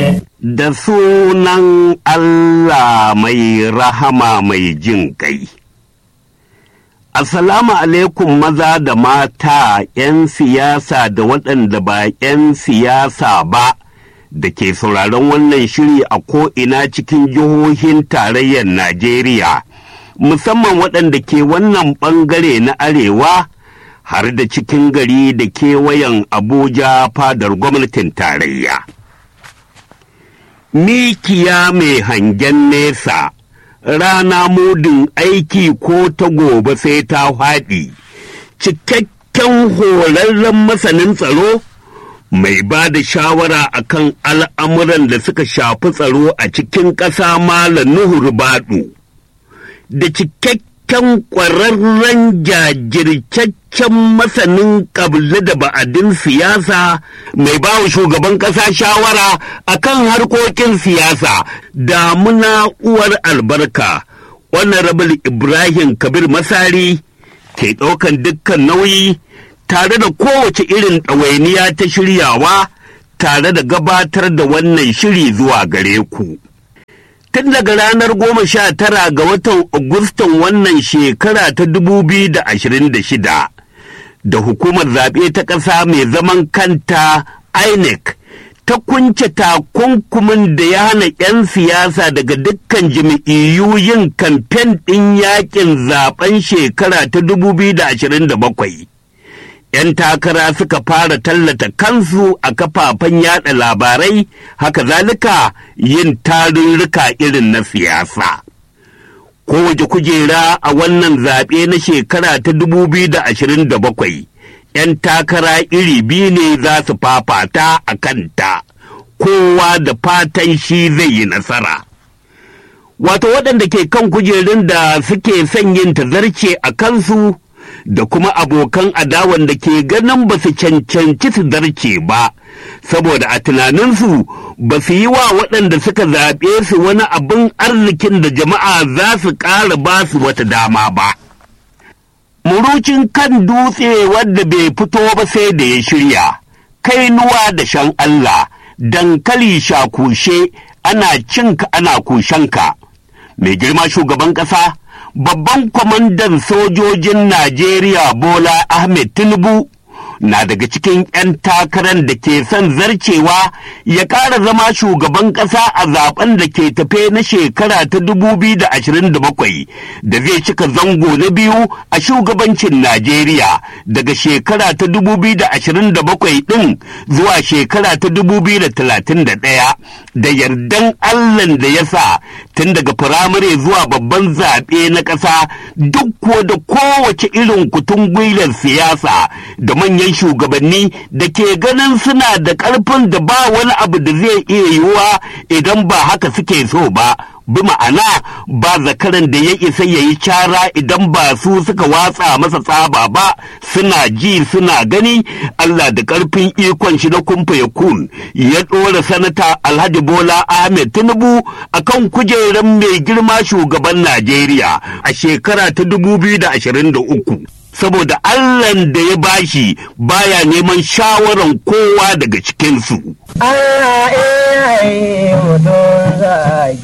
Da sunan Allah mai rahama mai jin ƙai. Assalamu alaikum maza da mata ‘yan siyasa da waɗanda ba ‘yan siyasa ba da ke sauraron wannan shiri a ko'ina cikin jihohin tarayyar Najeriya, musamman waɗanda ke wannan ɓangare na arewa har da cikin gari da kewayen Abuja fadar gwamnatin tarayya. Mikiya mai hangen nesa. rana mudin aiki ko ta gobe sai ta faɗi, cikakken horarren masanin tsaro mai ba da shawara akan al'amuran da suka shafi tsaro a cikin ƙasa Malam Nuhu Baɗu, da cikakken ƙwararren jajircaccen masanin ƙabli da ba'adin siyasa mai ba wa shugaban ƙasa shawara akan harkokin siyasa damuna uwar albarka honorable ibrahim kabir masari ke ɗaukan dukkan nauyi tare da kowace irin ɗawainiya ta shiryawa tare da gabatar da wannan shiri zuwa gare ku. Tun daga ranar goma sha tara ga watan Agustan wannan shekara ta dubu biyu da ashirin da shida, da hukumar zaɓe ta ƙasa mai zaman kanta INEC ta kunce takunkumin da ya hana 'yan siyasa daga dukkan jami'iyyu yin kamfen ɗin yakin zaben shekara ta 2027. 'Yan takara suka fara tallata kansu a kafafen yada labarai, haka zalika yin tarurruka irin na siyasa. Kowace kujera a wannan zaɓe na shekara ta 2027. ‘yan takara iri biyu ne za su fafata a kanta, kowa da fatan shi zai yi nasara. Wato waɗanda ke kan kujerun da suke son yin tazarce a kansu da kuma abokan adawan da ke ganin ba su cancanci su zarce ba, saboda a tunaninsu ba su yi wa waɗanda suka zaɓe su wani abin arzikin da jama'a za su ƙara ba su wata dama ba. murucin kan dutse wadda bai fito ba sai da ya shirya, kainuwa da shan Allah, dankali shakushe ana cinka ana kushenka. Mai girma shugaban ƙasa, babban kwamandan sojojin Najeriya Bola Ahmed Tinubu na daga cikin 'yan takarar da ke son zarcewa ya ƙara zama shugaban ƙasa a zaben da ke tafe na shekara ta 2027 da zai cika zango na biyu a shugabancin Najeriya daga shekara ta 2027 ɗin zuwa shekara ta 2031 da yardan Allahn da ya sa tun daga firamare zuwa babban zaɓe na ƙasa duk ko da kowace irin kutun gwilar siyasa da manyan shugabanni da ke ganin suna da ƙarfin da ba wani abu da zai iya yiwuwa idan ba haka suke so ba bi ma'ana ba zakaran da ya isa ya yi cara idan ba su suka watsa masa tsaba ba suna ji suna gani Allah da ƙarfin ikon shi na kumfa ya kun ya ɗora sanata Alhaji Bola Ahmed Tinubu akan kujerar mai girma shugaban Najeriya a shekara ta 2023. saboda Allahn da ya bashi baya neman shawaran kowa daga cikinsu. Allah iya yi mutum za